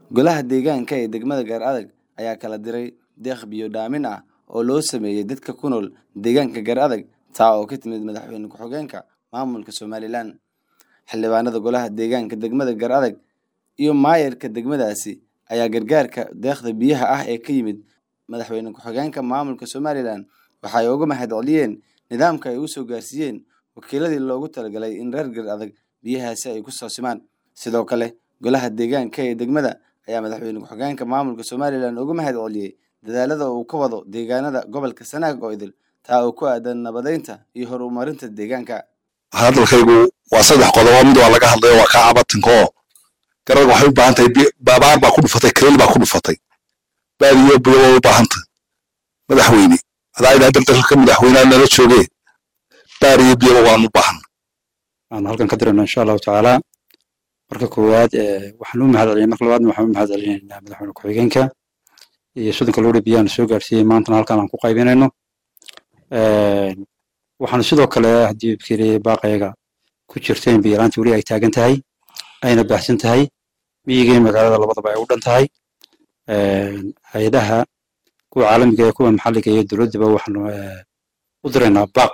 Golaha deegaanka ee degmada Gaar-Adag ayaa kala diray deeq biyo dhaamin ah oo loo sameeyay dadka ku nool deegaanka Gaar-Adag taa oo ka timid madaxweyne ku-xigeenka maamulka Somalilan. Xildhibaanada golaha deegaanka degmada Gaar-Adag iyo maayarka degmadaasi ayaa gargaarka deeqda biyaha ah ee ka yimid madaxweyne ku-xigeenka maamulka Somalilan waxa ay uga mahadceliyeen nidaamka ay u soo gaarsiiyeen wakiiladii loogu talagalay in reer Gaar-Adag biyahaasi ay ku soo simaan. Sidoo kale, golaha deegaanka ee degmada ayaa madaxweyne ku-xigeenka maamulka Somalilan uga mahadceliyay dadaalada uu ka wado deegaanada gobolka Sanaag oo idil taa oo ku aadan nabadeynta iyo horumarinta deegaanka. hadalkaygu waa saddex qodobo mid waa laga hadlayo waa kaa cabatinka oo garad waxay u baahan tahay bi- baabaar baa ku dhufatay kareel baa ku dhufatay baadiyo biyo waa u baahan tahay madaxweyne hadaa idhaa daldalka madaxweynaha nala joogee baar iyo biyoba waan u baahan aan halkan ka dirayno insha allahu tacaala marka koowaad eh, waxaan u mahadcelinay marka labaadna waxaan u mahadcelinaynaa madaxweyne ku-xigeenka iyo soddonka loodhi biyahan soo gaarsiiyey maantana halkan aan ku qaybinayno Een, waxaan sidoo kale haddii fikiri baaqayaga ku jirta in biyaraanti weli ay taagan tahay ayna baahsan tahay miyiga iyo magaalada labadaba ay u dhan tahay Een, hay-adaha kuwa caalamiga iyo kuwa maxalliga iyo dowladdaba waxaanu eh, u diraynaa baaq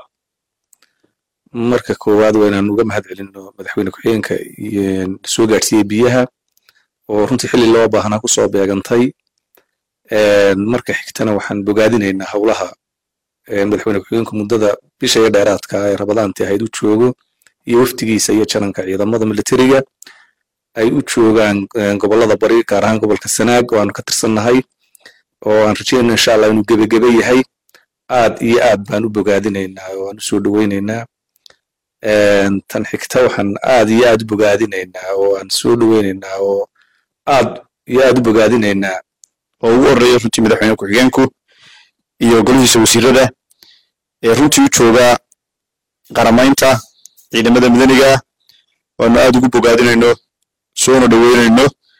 marka koowaad waa inaan uga mahadcelino madaxweyne ku-xigeenka iyo soo gaadhsiiyey biyaha oo runtii xilli loo baahnaa kusoo beegantay Een, marka xigtana waxaan bogaadinaynaa howlaha een, madaxweyne ku-xigeenku muddada bisha iyo dheeraadka ah ee rabadaantii ahayd u joogo iyo wafdigiisa iyo jananka ciidamada militariga ay u joogaan een, gobollada bari gaar ahaan gobolka sanaag oo aanu ka tirsannahay oo aan rajeynayno insha allah inuu gebagebe yahay aad iyo aad baan u bogaadinaynaa oo aan u soo dhoweynaynaa Een, tan xigta waxaan aad iyo aad u bogaadinaynaa oo aan soo dhoweynaynaa oo aad iyo aad u bogaadinaynaa oo ugu horeeya runtii madaxweyne ku-xigeenku iyo golihiisa wasiirada ee runtii u jooga qaramaynta ciidamada madaniga ah waanu aad ugu bogaadinayno soona dhoweynayno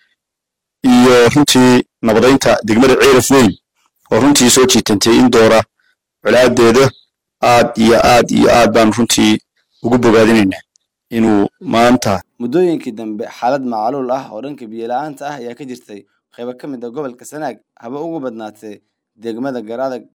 iyo runtii nabadeynta degmada ceelaf weyn oo runtii soo jiitantay in doora colaadeeda aad iyo aad iyo aad baanu runtii ugu bogaadinaynaa inuu maanta Muddooyinkii dambe xaalad macaluul ah oo dhanka biyo la'aanta ah ayaa ka jirtay qaybo ka mid ah gobolka Sanaag haba ugu badnaatee degmada Gaar-Adag